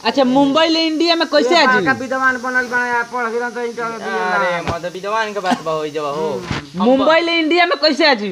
अच्छा मुंबई ले इंडिया में कैसे आ का जी विद्वान बनल बना पढ़ गेल तो इंटर अरे मत विद्वान के बात बा होई जब हो मुंबई ले इंडिया में कैसे आ जी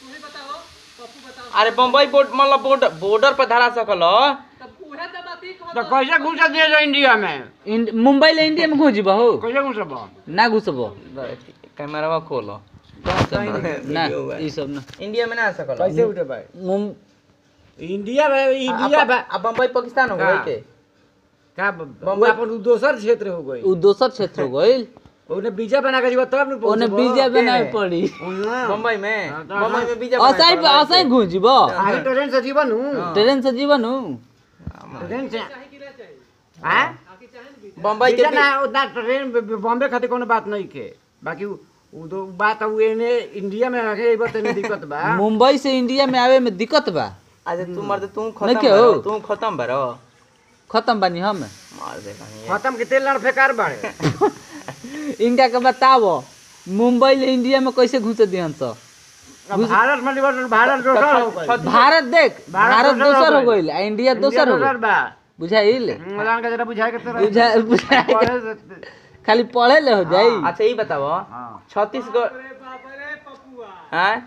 अरे बम्बई बोर्ड मतलब बॉर्डर बॉर्डर पर धरा सकल तो कैसे घुस दिए जो इंडिया में इंड- मुंबई ले इंडिया में घुस हो कैसे घुसब ना घुसबो कैमरा खोलो ना ई सब ना इंडिया में ना आ सकल कैसे उठे भाई मुं- इंडिया में इंडिया अब अब बम्बई पाकिस्तान हो गई का? के का बम्बई अपन उ दोसर क्षेत्र हो गई उ दोसर क्षेत्र हो गइल ओने वीजा बना के जीवा तब न ओने वीजा बनावे पड़ी बम्बई में हाँ, तो बम्बई में बीजा असै असै घुस जीबो आगे ट्रेन से जीवन हूँ ट्रेन से जीवन हूँ ट्रेन से हाँ बम्बई के वीजा ना उतना ट्रेन बॉम्बे खातिर कोनो बात नहीं के बाकी उ उ दो बात उ एने इंडिया में रखे ई बात नहीं दिक्कत बा मुंबई से इंडिया में आवे में दिक्कत बा अच्छा तू मर्द तू नहीं खत्म के हो? बरो तू खत्म बरो खत्म बानी हम मार दे कहीं खत्म के तेल लड़ फेकार बाड़े इनका के बताओ मुंबई ले इंडिया में कैसे घुसे दिहन स अब भारत में लिबर भारत दोसर हो गई भारत देख भारत भारत दोसर दोसर हो हो गइल आ इंडिया दोसर हो गइल बा बुझाइल मलान का जरा बुझाए के तेरा बुझा बुझाइल खाली पढ़े ले हो जाई अच्छा ये बताओ हां छत्तीसगढ़ हाँ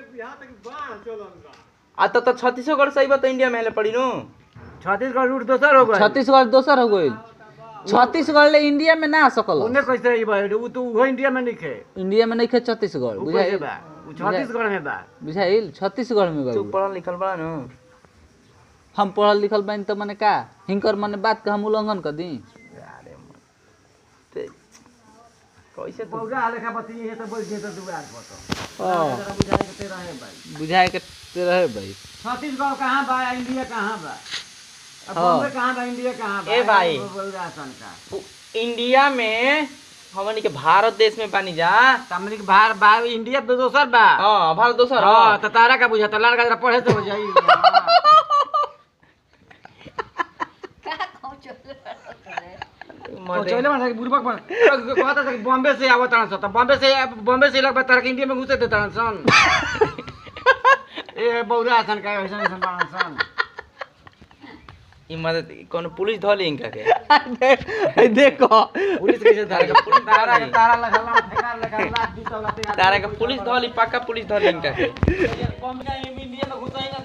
आ तो तो छत्तीसगढ़ सही बात इंडिया में हेले पड़ी नु छत्तीसगढ़ रूट दोसर हो गई छत्तीसगढ़ दोसर हो गइल छत्तीसगढ़ ले इंडिया में ना आ सकल उन्हें कैसे ई बा उ तो वो इंडिया में नहीं खे इंडिया में नहीं खे छत्तीसगढ़ उ कैसे बुझाइल बा उ छत्तीसगढ़ में बा बुझाइल छत्तीसगढ़ में तू बा पढ़ल लिखल बड़ा नु हम पढ़ल लिखल बानी तो मने का हिंकर मने बात के हम उल्लंघन कर दी अरे ते- कैसे तू पौधा लेखा बती है तो बोल दे तो दुआर पर तो हाँ। जरा बुझाए के तेरा है भाई बुझाए के ते रहे भाई छत्तीसगढ़ कहाँ बा इंडिया कहाँ बा अब हाँ। बॉम्बे कहाँ बा इंडिया कहाँ बा ए भाई। बोल आसान का उ- इंडिया में हमनी के भारत देश में पानी जा तमनी के बाहर बा इंडिया तो दोसर बा हाँ भारत दोसर हाँ हाँ तो तारा का बुझा तारा का जरा पढ़े तो हो जाई चले मन बुरबक मन कहता था कि बॉम्बे से आवत तारन सन बॉम्बे से बॉम्बे से लगभग तारा के इंडिया में घुसे दे तारन सन ए बौरा आसन का ऐसा ऐसा बारन सन ई मदद कौन पुलिस धोली इनका के देखो पुलिस कैसे तारा का पुलिस तारा के धोली तारा लगा ला फेकार लगा ला दी तो लगा तारा का पुलिस धोली पक्का पुलिस धोली इनका के बॉम्बे इंडिया में घुसाएंगे